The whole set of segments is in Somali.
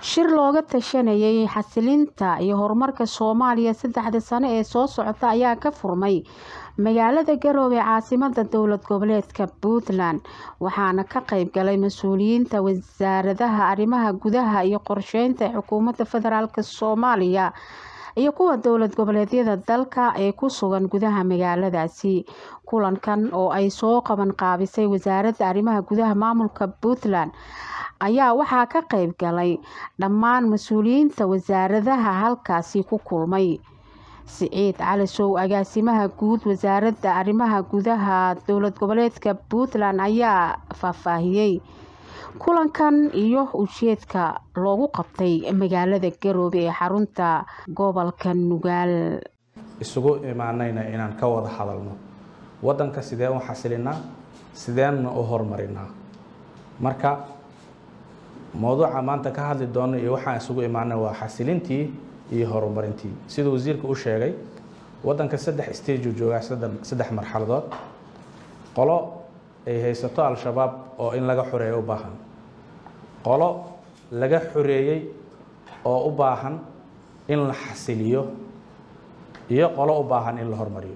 shir looga tashanayay xasilinta iyo horumarka soomaaliya saddexda sano ee soo socota ayaa ka furmay magaalada garoowe caasimada dowlad goboleedka puntland waxaana ka qeyb galay mas-uuliyiinta wasaaradaha arrimaha gudaha iyo qorsheynta ee xukuumadda federaalk soomaaliya iyo kuwa dowlad goboleedyada dalka ee ku sugan gudaha magaaladaasi kulankan oo ay soo qaban qaabisay wasaaradda arrimaha gudaha maamulka puntland ayaa waxaa ka qeyb galay dhammaan mas-uuliyiinta wasaaradaha halkaasi ku kulmay siciid cali sow agaasimaha guud wasaaradda arrimaha gudaha dowlad goboleedka puntland ayaa faahfaahiyey kulankan iyo ujeedka loogu qabtay magaalada garoobe ee xarunta gobolka nugaal isugu imaanayna inaan ka wada hadalno wadanka sideen u xasilinaa sideenna u horumarinaa marka mowduuca maanta ka hadli doono iyo waxaan isugu imaanay waa xasilintii iyo horumarintii siduu wasiirka u sheegay wadanka saddex stage uu joogaa saddex marxaladood qolo ay haysato al-shabaab oo in laga xoreeyo u baahan qolo laga xoreeyey oo u baahan in la xasiliyo iyo qolo u baahan in la hormariyo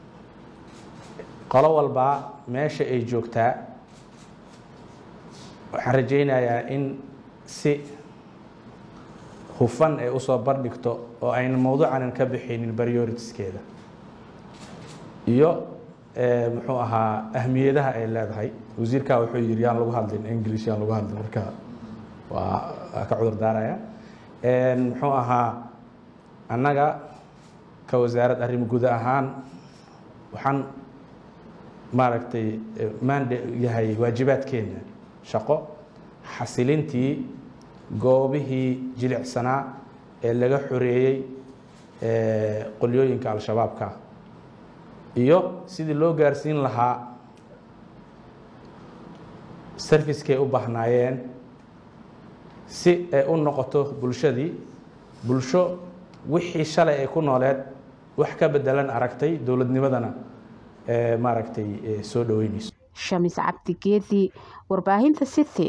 qolo walbaa meesha ay joogtaa waxaan rajaynayaa in si hufan ay usoo bandhigto oo ayna mowduucanan ka bixinin prioritiskeeda iyo muxuu ahaa ahmiyadaha ay leedahay wasiirkaa wuxuu yidhi yaan lagu hadlin english yaan lagu hadlin marka waa waa ka cudur daaraya muxuu ahaa annaga ka wasaarad arrimo guda ahaan waxaan maaragtay mande yahay waajibaadkeena shaqo xasilintii goobihii jilicsanaa ee laga xoreeyey qolyooyinka al-shabaabka iyo sidii loo gaarsiin lahaa sarfiskay u baahnaayeen si ay u noqoto bulshadii bulsho wixii shalay ay ku nooleed wax ka bedelan aragtay dowladnimadana maaragtay soo dhaweynayso shamis cabdigeedi warbaahinta city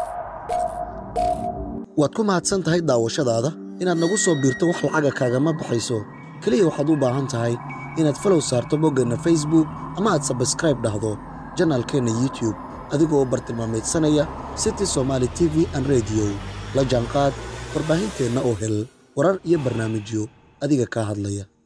waad ku mahadsan tahay daawashadaada inaad nagu soo biirto wax lacaga kaagama baxayso keliya waxaad u baahan tahay inaad falow saarto boggeenna facebook ama aad sabskraib dhahdo janaalkeenna youtube adigoo bartilmaamaydsanaya city somaali t v an rediyo la jaanqaad warbaahinteenna oo hel warar iyo barnaamijyo adiga kaa hadlaya